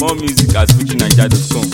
more music at fujinaija.com.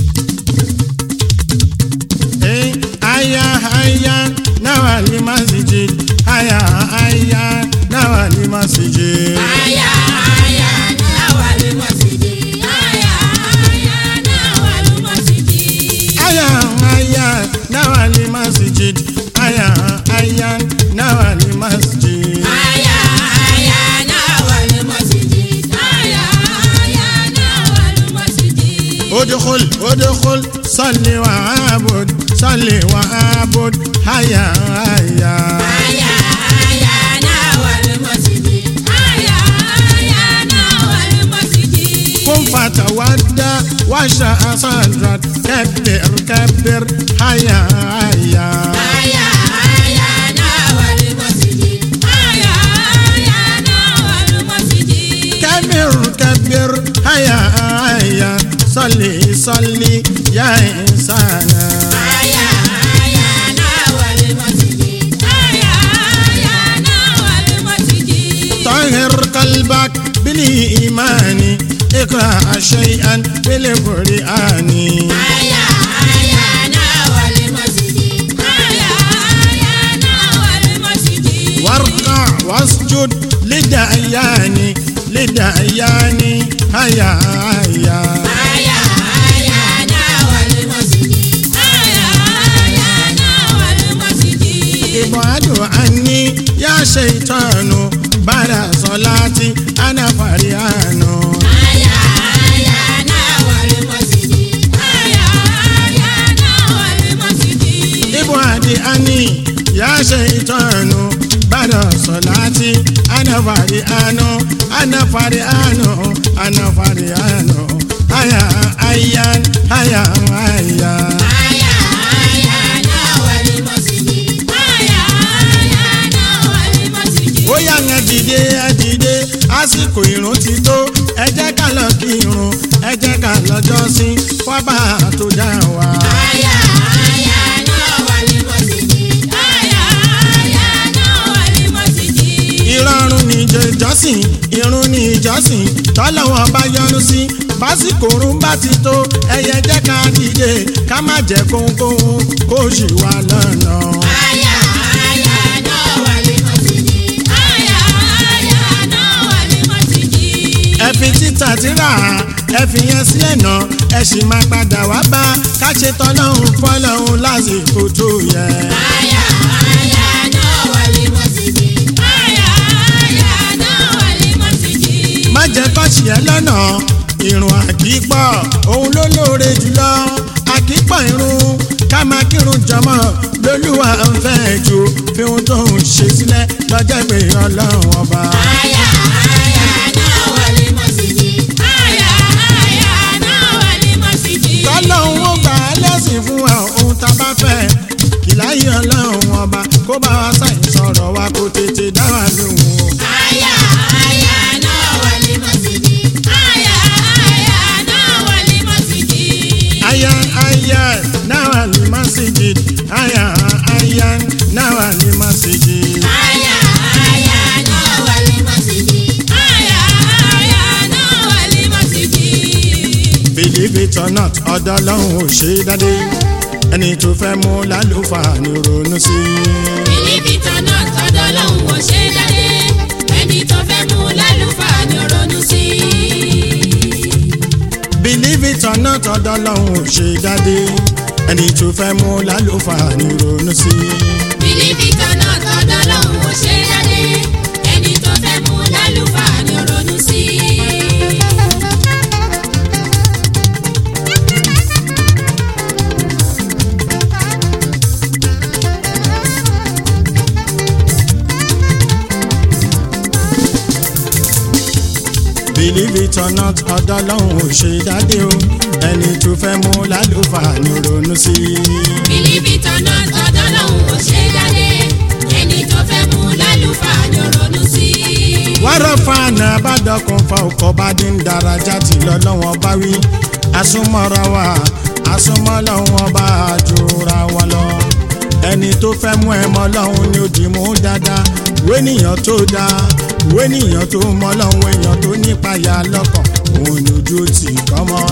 Eh, aya aya nawali masjid aya aya nawali masjid. Aya aya nawali masjidi. Aya aya nawali masjidi. aya aya nawali masjid aya aya nawali masjid. Aya aya nawali masjidi. Aya aya nawali masjidi. ادخل ادخل صل وعبد صل وعبد هيا هيا Aya aya nawali masjidi. Aya aya nawali masjidi. قم فتودى واشرع صدرك كبر كبر هيا هيا Aya aya nawali masjidi. Aya aya nawali masjidi. كبر كبر هيا هيا صلي صلي يا إنسان Aya aya nawali masjidi. Aya aya nawali masjidi. طهر قلبك بالإيمان اقرأ شيئا بالقرآن Aya aya nawali masjidi. Aya aya nawali masjidi. واركع واسجد للدعيان للدعيان هيا هيا Aya aya nawali masjidi. Aya aya nawali masjidi. ابعد عني يا شيطان بعد صلاتي أنا فريان Aya aya nawali masjidi. Aya aya nawali masjidi. ابعد عني يا شيطان بعد صلاتي أنا فريان أنا فريان أنا فريان هيا هيا هيا هيا Aya aya nawali masjidi. Aya aya nawali masjidi. ó yá yẹn dìde ẹ dìde àsìkò ìrun ti tó ẹ jẹ́ ká lọ kí irun ẹ jẹ́ ká lọ jọ́sìn fọ́bà tó dá wa. Aya aya nawali masjidi. Aya aya nawali masjidi. ìrọ̀rùn ní ìjọsìn irun ní ìjọsìn tọ́lọ́wọ́n bá yọ́nú sí básìkò òrùn bá ti tó ẹyẹ jẹ́ ká dìde ká má jẹ́ kóńkóń kó ṣì wà lọ́nà. Aya aya nawali masjidi. Aya aya nawali masjidi. ẹ fi títà tíra ẹ fi yẹn sílẹ̀ náà ẹ sì máa padà wá bá ká ṣe tọ́lọ́hún fọ́lọ́hún lásìkò tó yẹ. Aya aya nawali masjidi. Aya aya nawali masjidi. má jẹ́ kọ́ọ̀ṣì ẹ lọ́nà ìrùn àkípọ̀ òun ló lóore jùlọ àkípọ̀ irun ká máa kírun jọmọ́ lólúwa ń fẹ́ ju fi ohun tó ń ṣe sílẹ̀ lọ́jọ́ ìpè ọlọ́run ọba. Aya aya nawali masjidi. Aya aya nawali masjidi. tọ́lọ́hún ó gbà á lẹ́sìn fún wa ohun tá a bá fẹ́ ìláyé ọlọ́run ọba kó bá wa sáyìn sọ̀rọ̀ wa kó tètè dá wa lóhùn o. Aya aya nawali masjidi. Aya aya nawali masjidi. aya aya náà ní masjid aya aya náà ní masjid. Aya aya nawali masjidi. Aya aya nawali masjidi. believe it or not ọ̀dọ̀ ọlọ́run ò ṣe é dádé ẹni tó fẹ́ mú lálùfáà ní ronú sí i. Bìlíbìtàn náà tọ́dọ̀ lòun ò ṣe dáadé. Ẹni tó fẹ́ mú lálùfáà ni ó ronú sí. believe it or not ọ̀dọ̀ ọlọ́run ò ṣe é dádé ẹni tó fẹ́ mú lálùfáà ní ronú sí i. Bìlíbìtàn náà tọ́dọ̀ lòun ò ṣe dáadé. Ẹni tó fẹ́ mú lálùfáà ni ó ronú sí. believe it or not ọ̀dọ̀ ọlọ́run ò ṣe é dádé o ẹni tó fẹ́ mú lálùfáà ní ronú sí i. Bìlíbìtàn náà tọ́dọ̀ lòun ò ṣe dáadé. Ẹni tó fẹ́ mú lálùfáà ni ó ronú sí. wárọ̀ fáànà àbádọ́kùn fa ọkọ̀ bá dín daraja tí lọ́lọ́wọ́n bá wí asúmọ́ra wa asúmọ́ lọ́wọ́n bá jura wa lọ ẹni tó fẹ́ mú ẹ mọ́ lọ́hún ni ó dì mú dáadáa wénìyàn tó dáa wénìyàn tó mọ́ lọ́hún èèyàn tó nípayà lọ́kàn òun ni ojú ó tì kọ́ mọ́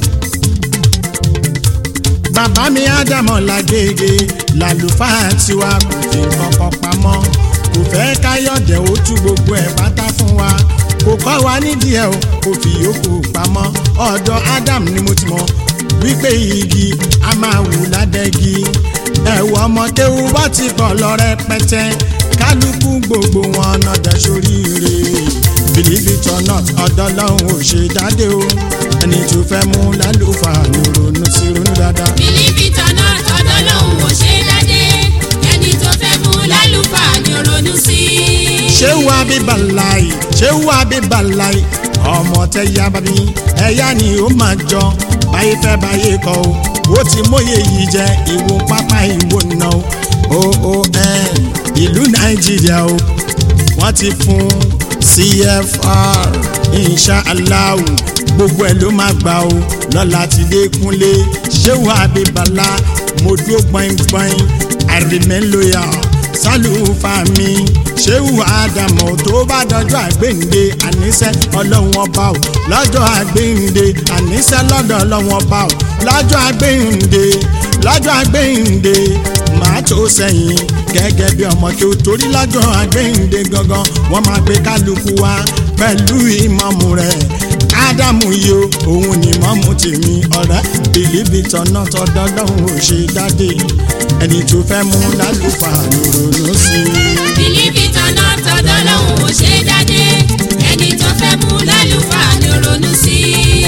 bàbá mi ádámọ̀ làgègè làlùfáà tiwa kò fi kankan pamọ́ kò fẹ́ káyọ̀dẹ̀ ó tú gbogbo ẹ̀ pátá fún wa kò kọ́ wa nídìí ẹ̀ o kò fi yòókù pamọ́ ọ̀dọ̀ Adam ni mo ti mọ̀ wípé igi a máa wù ládẹ́gi ẹ̀wọ̀ ọmọdéwu bá ti pọ̀ lọ rẹpẹtẹ kálukú gbogbo wọn nọdẹ sóríire believe it or not ọ̀dọ̀ lọ́hùn ò ṣe dáadé o ẹni tó fẹ́ mú lálùfáà ló ronú sí ronú dáadáa. bìlífì tọ̀nà tọ̀dọ̀ lòun ò ṣe dáadé ẹni tó fẹ́ mú lálùfáà ni ó ronú sí. ṣéwù abíbàláì ṣéwù abíbàláì ọmọ tẹ ya bàbí ẹyá ni ó máa jọ báyé fẹ́ báyé kọ́ o ó ti móye yìí jẹ ìwò pápá ìwò náà o oon ìlú nàìjíríà o wọ́n ti fún cfr inshallah gbogbo ẹ̀ ló máa gbà o lọ́la ti dé kúnlé ṣéwù abíbàlá mo dúró gbọ̀ngbọ̀n i remain loyal sálùfà mi ṣéwù àdàmọ̀ tó bá dọjọ́ àgbéǹde àníṣẹ́ ọlọ́run ọba ò lọ́jọ́ àgbéǹde àníṣẹ́ lọ́dọ̀ ọlọ́run ọba ò lọ́jọ́ àgbéǹde lọ́jọ́ àgbéǹde màá tó sẹ́yìn gẹ́gẹ́ bí ọmọ tó torí lọ́jọ́ àgbéǹde gangan wọ́n máa gbé kálukú wá pẹ̀lú ìmọ̀mù rẹ̀ ádámù yìí o òun ni mọ́mú tèmi ọ̀rẹ́ bìlíbì tọ̀nà tọ́dọ́ lọ́hùn ò ṣe dáadé ẹni tó fẹ́ mú lálùfáà ló ronú sí i. bìlífì tọ̀nà tọ̀dọ̀ lòun ò ṣe dáadé ẹni tó fẹ́ mú lálùfáà ni ó ronú sí.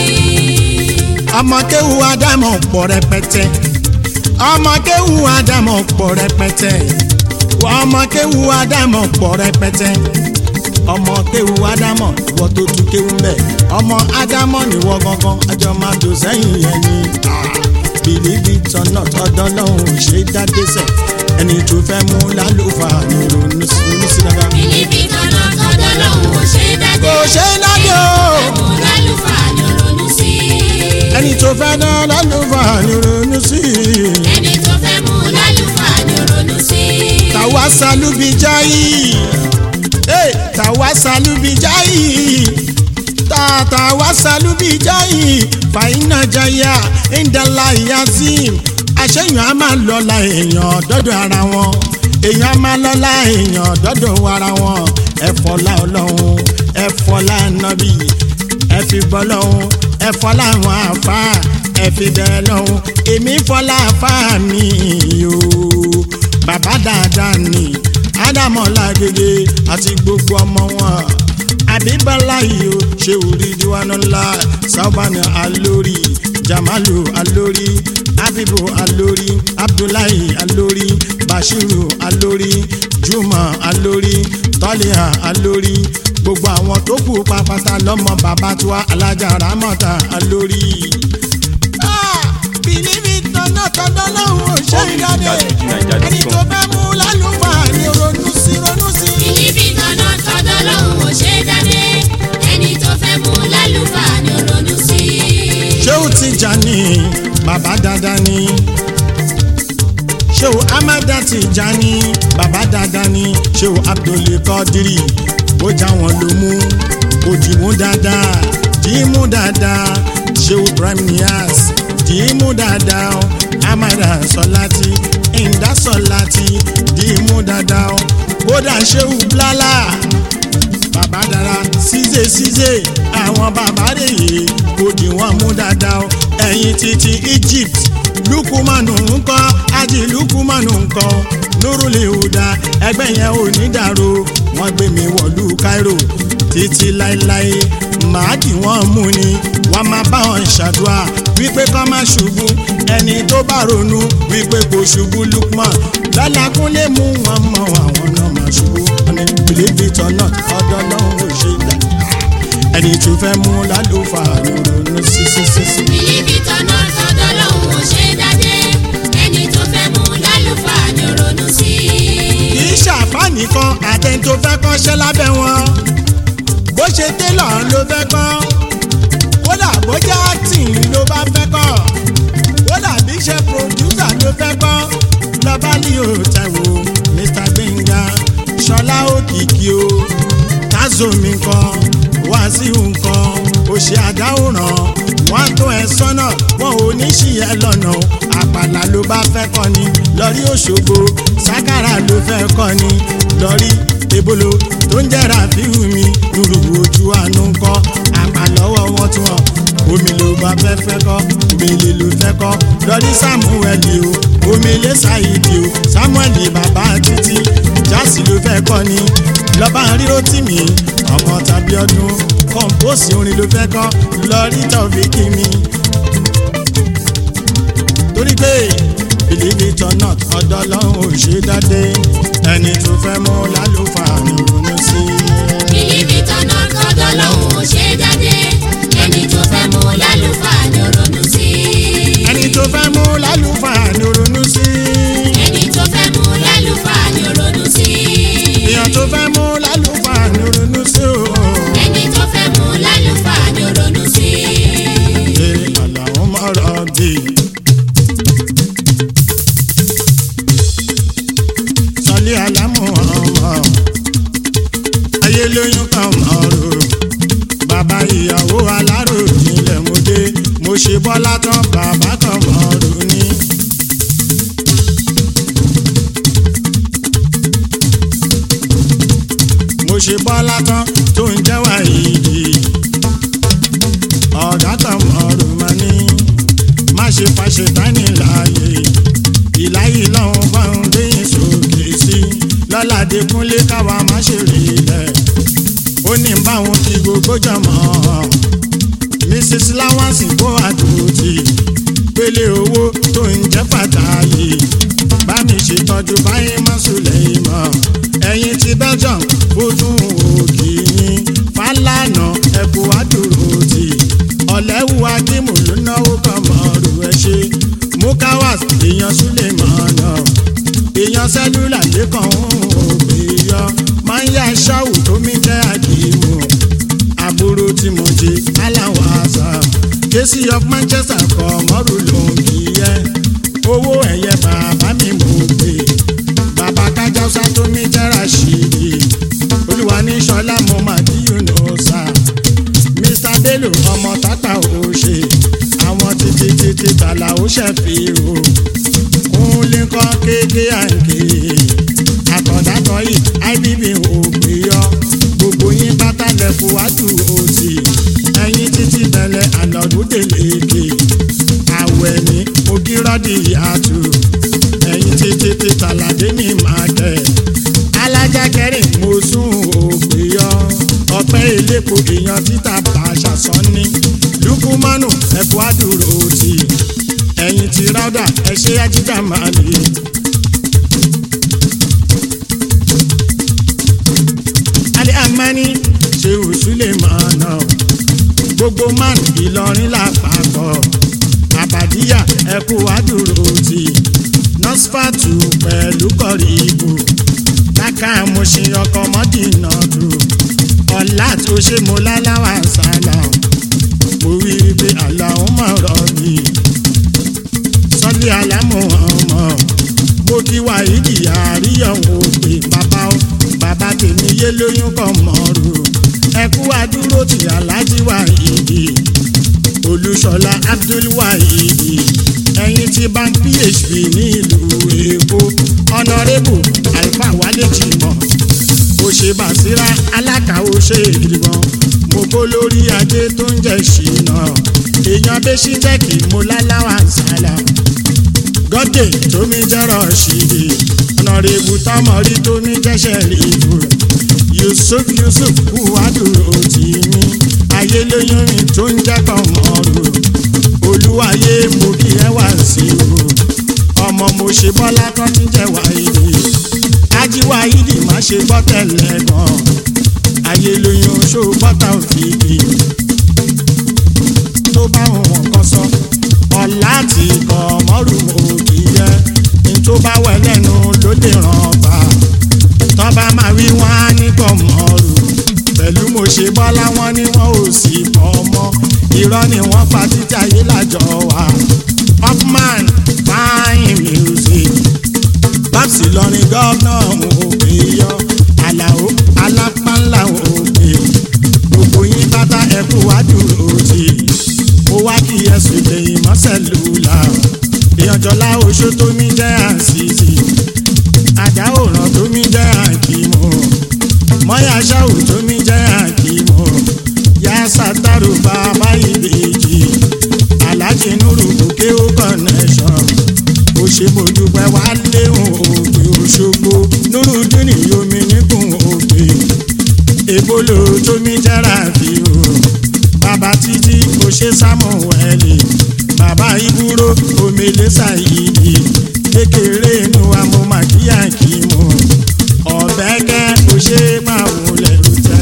ọmọ kéwu ádámù pọ̀ rẹpẹtẹ ọmọ kéwu ádámù pọ̀ rẹpẹtẹ ọmọ kéwu ádámù pọ̀ rẹpẹtẹ ọmọ kéwu ádámọ̀ ìwọ tó tún kéwu mbẹ ọmọ ádámọ̀ níwọ gangan àjọ máa dò sẹ́yìn yẹn ni bìlíbì tọ̀nà tọ́dọ́ lọ́hùn ò ṣe dáadé sẹ̀ ẹni tó fẹ́ mú lálùfáà ní ronú sí ronú sí dáadáa. bìlífì tọ̀nà tọ̀dọ̀ lòun ò ṣe dáadé kò ṣe é dáadé o mú lálùfáà ni ó ronú sí. ẹni tó fẹ́ dá lálùfáà ní ronú sí ẹni tó fẹ́ mú lálùfáà ni ó ronú sí. tàwa sálúbi jáì Hey, tàwa sálúbi jáì tàwa sálúbi jáì fàyínà jáyà ìdálá yazim àṣeyàn á máa lọ́la èèyàn dọ́dọ̀ ara wọn èèyàn á máa lọ́la èèyàn dọ́dọ̀ ara wọn ẹ̀fọ́lá ọlọ́run ẹ̀fọ́lá nàbì ẹ̀fì bọ́lọ́run ẹ̀fọ́lá àwọn àfa ẹ̀fì bẹ́ẹ̀ lọ́run èmi fọ́lá àfa mi o bàbá dáadáa ni ádámọ̀lá gègé àti gbogbo ọmọ wọn àbíbálá yìí ó ṣe orí diwánú ńlá sábàánù alórí jamalu alórí abibu alórí abdullahi alórí bashiru alórí juma alórí tọ́líà alórí gbogbo àwọn tó kù pàpàtà lọ́mọ bàbá tiwa alájà ramọ́ta alórí. bìlíbì tọ́nà tọ́nà lọ́hùn ò ṣe ìdáde ẹni tó fẹ́ mú lálùfáà ni ronú sí ronú sí. bìlífì tọ̀nà tọ̀dọ̀ lòun ò ṣe dáadé ẹni tó fẹ́ mú lálùfáà ni ó ronú sí. ṣéwù Tìjàní bàbá dáadáa ni ṣéwù amada Tìjàní bàbá dáadáa ni ṣéwù Abdul Qadiri ó já wọn ló mú ó dì mú dáadáa dì í mú dáadáa ṣéwù Ibrahim Niass dì í mú dáadáa ó amada Sọláti ìndá Sọláti dì í mú dáadáa ó kódà ṣéwù Blálà bàbá dára ṣíṣe ṣíṣe àwọn bàbá rèé kò dì wọ́n mú dáadáa o ẹ̀yìn títí Egypt lukumanu ńkọ́ ají lukumanu ńkọ́ nurule huda ẹgbẹ́ yẹn ò ní dàrú wọ́n gbé mi wọ̀lú Cairo títí láéláé màá dì wọ́n mú ni wọ́n máa bá wọn ṣàdúrà wípé kọ́ má ṣubú ẹni tó bá ronú wípé kò ṣubú Lukman lọ́làkúnlé mú wọn mọ àwọn náà má ṣubú ọ̀nà believe it or not ọ̀dọ̀ lọ́hùn ò ṣe dá ẹni tó fẹ́ mú lálùfáà ló ronú sí sí sí sí. bìlífì tọ̀nà tọ̀dọ̀ lòun ò ṣe dáadé ẹni tó fẹ́ mú lálùfáà ni ó ronú sí. kì í ṣàfà nìkan àtẹni tó fẹ́ kọ́ṣẹ́ lábẹ́ wọn bó ṣe télọ̀ ló fẹ́ kọ́ kódà bó jẹ́ acting ló bá fẹ́ kọ́ kódà bí ṣe producer ló fẹ́ kọ́ lọ́ba ní òtẹ̀wò Mr Gbẹ̀ngà ṣọlá òkìkí o tazomi nǹkan wàásù nǹkan ó ṣe àdáwòrán wọn á tó ẹ sọ́nà wọn ò ní ṣì ẹ lọ́nà o àpàlà ló bá fẹ́ kọ́ ni lọ́rí òṣogbo sákàrà ló fẹ́ kọ́ ni lọ́rí ebolo tó ń jẹ́ra fíhù mi lùrù ojú àánú ń kọ́ àpàlọ́wọ́ wọn tí wọn omi ló bá fẹ́ fẹ́ kọ́ omele ló fẹ́ kọ́ lọ́rí samuel o omele saidi o samuel bàbá títí jásì ló fẹ́ kọ́ ni lọ́ba ríro tì mí ọmọ tàbí ọdún kọ̀ǹpóòsì orin ló fẹ́ kọ́ lọ́rí tọ́fíkì mi torí pé believe it or not ọ̀dọ̀ lọ́hùn ò ṣe dáadé ẹni tó fẹ́ mú lálùfáà ní ronú sí i. bìlíbì tọ́nà kọ́dọ̀ lòun ò ṣe jáde ẹni tó fẹ́ mú lálùfáà ni ó ronú sí i. ẹni tó fẹ́ mú lálùfáà ní ronú sí i. ẹni tó fẹ́ mú lálùfáà ni ó ronú sí i. èèyàn tó fẹ́ mú lálùfáà ní ronú sí o. ẹni tó fẹ́ mú lálùfáà ni ó ronú sí i. ṣe àlàó mọ̀rọ̀ bì. sọlé alámù ọmọ ayé lóyún kan mọ̀rọ̀ bàbá ìyàwó alárò nílẹ̀ mo dé mo ṣe bọ́lá tán bàbá kan mọ̀rọ̀ ní. mo ṣe bọ́lá tán tó ń jẹ́ wàyídì ọ̀gá kan mọ̀rọ̀ máa ní má ṣe fàṣẹ tání láàyè ìláyè lọ́hùn bá ń gbẹ̀yìn sókè sí lọ́ládé kúnlé káwa má ṣe rí ilẹ̀ ó ní báwọn kí gbogbo jọmọ́ mrs lawrence kó àdúrótì pélé owó tó ń jẹ́ pàtàkì bá mi ṣètọ́jú báyìí má sùlẹ̀ ìmọ̀ ẹ̀yìn ti belgium fojú òkì yín fàlànà ẹ̀kú àdúrótì ọ̀lẹ́wù akímù ló náwó kan mọ̀ọ́rù ẹ̀ ṣe mukawas èèyàn súlẹ̀ mọ̀ọ́nà èèyàn sẹ́lúlà lẹ́kàn òbí yọ máa ń yá ṣáwù tó mi jẹ́ àdìmú àbúrò tí mo jẹ aláwọ̀ àṣà késì of manchester kọ̀ mọ́rù ló ń kí yẹ owó ẹ̀yẹ bàbá mi mò ń pè bàbá kájáṣá tó mi jẹ́ rashidi olúwa ní sọlá mo máa dí yunus mr bello ọmọ tata ò ṣe àwọn títí títí tàlà ó ṣẹ̀fì o kúnlé kọ́ kéèké àǹkè àtọ̀dátọ̀ yìí ibb ò gbé yọ gbogbo yín pátá lẹ́kọ̀ọ́ wájú òsì ẹ̀yìn títí bẹ̀lẹ̀ ànàdúndèlékè àwẹ̀ ní ogírọ́dì àtù ẹ̀yìn títí tí tàlàdé ní màkẹ́ alájà kẹrin mo sún ògbé yọ ọpẹ́ elépo èèyàn títà bàṣà sọ́ni lukumanu ẹ̀kọ́ àdúró tì ẹ̀yìn tí ráúdà ẹ̀ṣẹ́ ajíjà máa lè. alẹ́ àmání ṣe òṣùlẹ̀ máa nà gbogbo man ìlọrin lápapọ̀ àbàdíyà ẹ̀kú àdúró tì nọ́sfàtù pẹ̀lú kọ̀rí ibù láká mo ṣe ọkọ̀ mọ́dínà tù ọ̀la tó ṣe mo láláwà sálà mo wí pé àlàó mọ̀ rọ̀ mi sọ́lé alámọ̀ ọmọ mo kí wá ìdí àríyànwó pé bàbá ó bàbá tèmi yé lóyún kọ́ mọ́rù ẹkú àdúró tí alájí wà ìdí olùṣọlá abdulwahidi ẹ̀yin tí bank php ní ìlú èkó ọ̀nàrẹ́bù alfa wálé jìmọ̀ òṣèbàṣírà alákàwọ́ ṣe ìgbìmọ̀ mo kó lórí ajé tó ń jẹ́ ṣìnà èèyàn bẹ́sí tẹ́kì mo láláwà sálà gọ́dẹ̀ tómi jẹ́rọ̀ ṣìdì ọ̀nàrẹ́bù tọmọrí tómi jẹ́ṣẹ̀ rìbù yusuf yusuf kú wádùúró tì mí ayé lóyún mi tó ń jẹ́kọ̀ mọ́rù olúwayé mo kí ẹ wá sí o ọmọ mo ṣe bọ́lá kan tí ń jẹ́ wáyé ajíwá ìdì má ṣe gbọ́ tẹ̀lé gan ayé lóyún ṣó bọ́tà òfìdí tó bá wọn kan sọ ọ̀la tí kò mọ́rù òkì yẹ ní tó bá wẹ̀ lẹ́nu ló lè ràn bá tọ́ba máa wí wọ́n á ní kò mọ́rù pẹ̀lú mo ṣe bọ́lá wọn ni wọn ò sì bọ́ mọ́ irọ́ ni wọ́n pa títí ayé lájọ wa upman fine music babsi lọrin gọ́ọ̀nà òbí yọ àlàó alápánlá òbí gbogbo yín bàtà ẹkú wájú èèyàn jọlá oṣó tó mi jẹ́ àṣìṣì àjà òràn tó mi jẹ́ àkìmọ̀ mọ́yà ṣáù tó mi jẹ́ àkìmọ̀ yá sátárù bàbá ìbejì alájì nùrù bùkẹ́ ó connection ó ṣe mojúpẹ́ wá léhùn òkè òṣogbo nùrù dínì yomi níkùn òkè èbólò tó mi jẹ́ra fi o bàbá títí kò ṣe sámúwẹ́lì bàbá ìbúrò omele ṣàyídì kékeré inú wa mo máa kíyà kí mo ọ̀bẹ́kẹ́ kò ṣe máa wọlé rútẹ́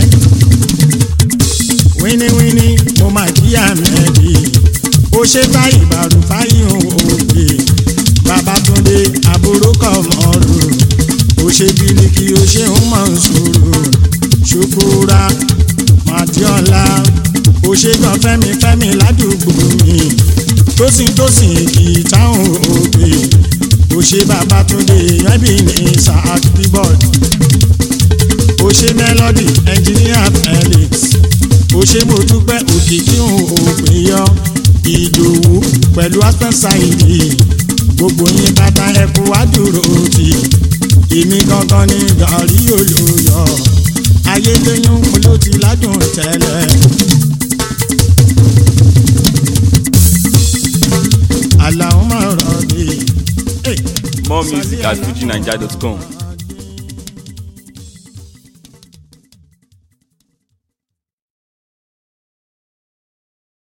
wíníwíní mo máa kíyà mẹ́rì ó ṣe báyìí bàrù fáyìn òkè babatunde àbúrò kọ̀ mọ́rù ó ṣe bíríkì ó ṣe ń mọ̀ ń sòrò ṣùkúra màdíọ́lá ó ṣe gan fẹ́mi fẹ́mi ládùúgbò mi tósìn tósìn kì í táwọn òbí ó ṣe babatunde ẹbí ní isaac bíbọ̀d ó ṣe melody engineer felix ó ṣe mo dúpẹ́ òkìkí òpin yọ ìdòwú pẹ̀lú aspensaidi gbogbo yín bàtà ẹkú wá dúró tì èmi gangan ní gàrí olóyọ ayédèyún mo ló ti ládùn tẹ́lẹ̀. àlàó máa rọ̀ dé. More music at fujinaija.com.